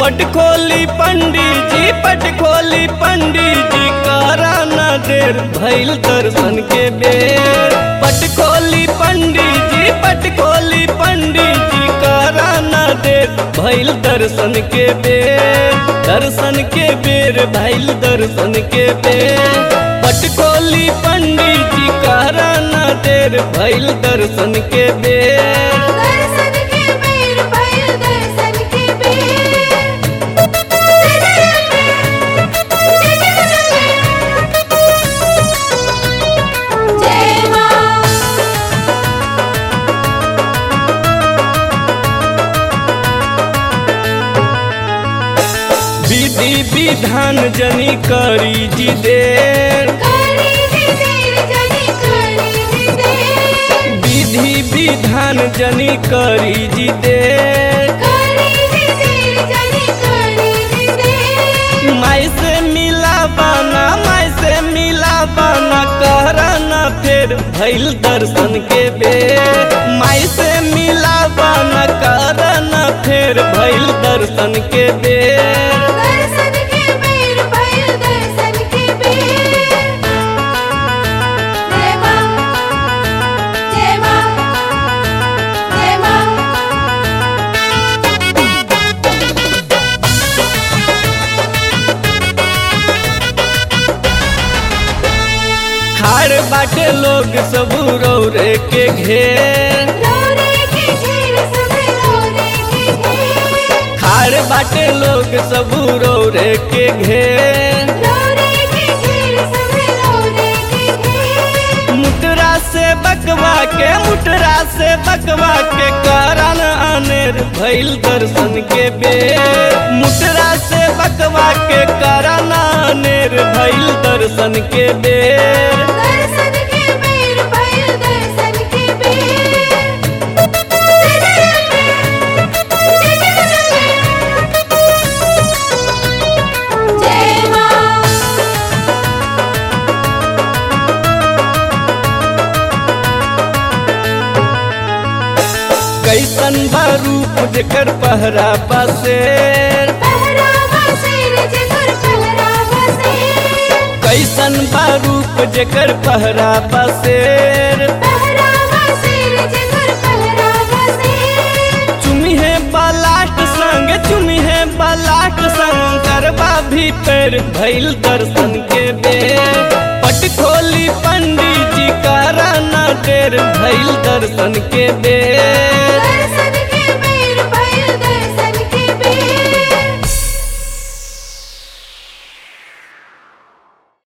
पट खोली पंडित जी पट खोली पंडित जी करा न देर भैल दर्शन के बेर पट खोली पंडित जी पट खोली पंडित जी करा न देर भैल दर्शन के बेर दर्शन के बेर भैल दर्शन के बेर पट खोली पंडित जी करा न देर भैल दर्शन के बेर दर्शन के बेर भइल दर्शन के बेर जय मां विधि विधान जनी करी जी देर करी जी देर जनी करी जी देर विधि विधान जनी करी जी देर करी जी देर जनी करी जी देर माई से मिला बाना माई से मिला बाना करना फिर भैल दर्शन के बेर माई से मिला बाना करना फिर भैल दर्शन के बेर दर्शन के बेर भइल दर्शन के बेर जय मां जय मां जय मां खाड़ बाटे लोग सब रौरे के घेर रोरे के घेर सब रोरे के घेर खाड़ बाटे लोग सब रौरे के घेर रोरे के घेर सब रोरे के घेर मुटरा से बकवा के मुटरा से बकवा के कारण अनेर भैल दर्शन के बेर मुटरा से बकवा के कारण अनेर भैल दर्शन के बेर दर्शन के बेर भइल दर्शन के बेर जय मां कैसन बा रूप जेकर पहरा बसेर पहरावा शेर जकर पहरावा शेर कैसन बा रूप जेकर पहरा बसेर पहरावा शेर जकर पहरावा शेर चुमी है बलाट संग चुमी है बलाट संग करबा भीतर भैल दर्शन के बेर पट खोली पंडित जी करा न देर भैल दर्शन के बेर दर्शन